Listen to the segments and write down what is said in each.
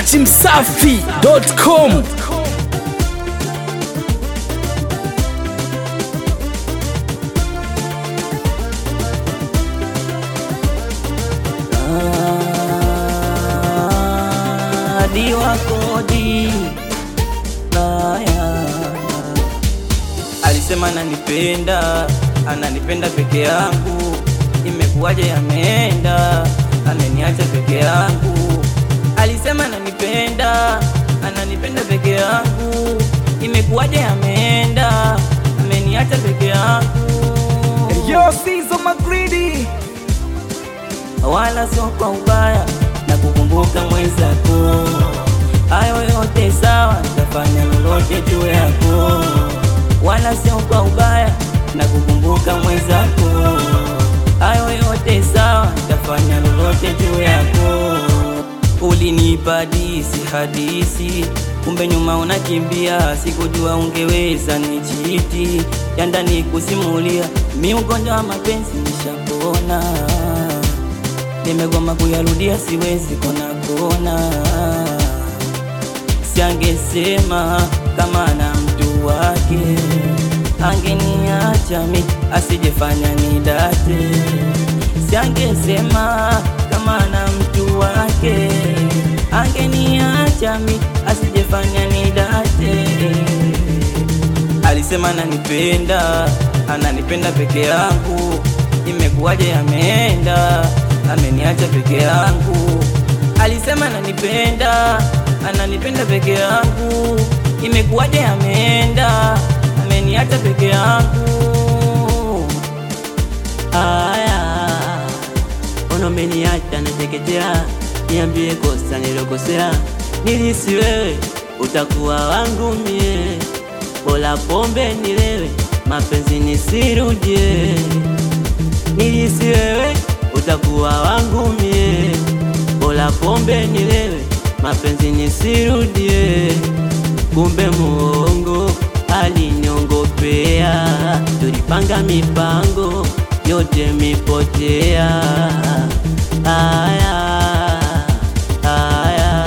dachimsafi.com Hadi wa kodi Haya. Alisema ananipenda, ananipenda peke yangu, imekuwaje yameenda, ameniacha peke yangu. Alisema ananipenda, ananipenda peke yangu, imekuwaje yameenda, ameniacha peke yangu. Yo, Sizo Magridi wala sio kwa ubaya na kukumbuka mwenzako. Hayo yote sawa, nitafanya lolote juu yako, wala sio kwa ubaya na kukumbuka mwenzako. Hayo yote sawa, nitafanya lolote juu yako. Ulinipa hadisi hadisi, kumbe nyuma unakimbia. Sikujua ungeweza nichiti ya ndani kusimulia, mi ugonjwa wa mapenzi nishapona nimegoma kuyarudia, siwezi kona kona. Siangesema kama na mtu wake, angeniacha mi asijefanya nidate. Siangesema kama na mtu wake, angeniacha mi asijefanya nidate. Alisema ananipenda, ananipenda peke yangu, imekuwaje yameenda, ameniacha peke yangu. Alisema ananipenda, ananipenda peke yangu, imekuwaje yameenda, ameniacha peke yangu. Aya, ona umeniacha nateketea, niambie kosa nilokosea, nilisi wewe utakuwa wangu mie, bora pombe nilewe, mapenzi nisirudie, nilisi wewe utakuwa wangu mie, bora pombe nilewe, mapenzi nisirudie, kumbe muongo aliniongopea, tulipanga mipango yote mipotea. Aya, aya,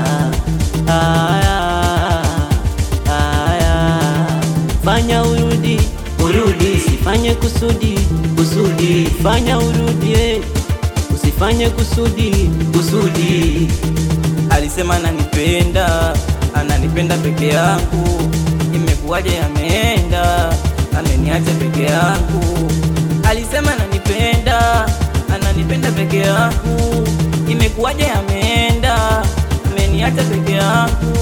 aya, aya, fanya urudi, urudi, sifanye kusudi, kusudi, fanya urudie, usifanye kusudi, kusudi. Alisema ananipenda, ananipenda peke yangu, imekuwaje yameenda, ameniacha peke yangu. Alisema ananipenda, ananipenda peke yangu, imekuwaje yameenda, ameniacha peke yangu.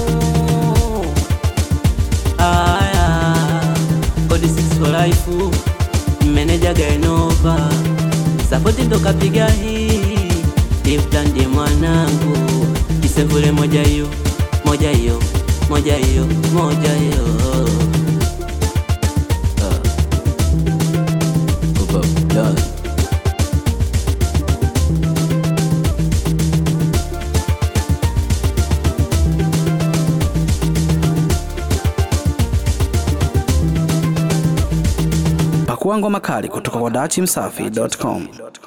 Aya, Code 6 for life, meneja Gainova, sapoti ndo kapiga hii, Tifta ndiye mwanangu, kisevule moja hiyo, moja hiyo, moja hiyo, moja hiyo. Ah. Uba, done. Pakua ngoma kali kutoka kwa dachimsafi.com.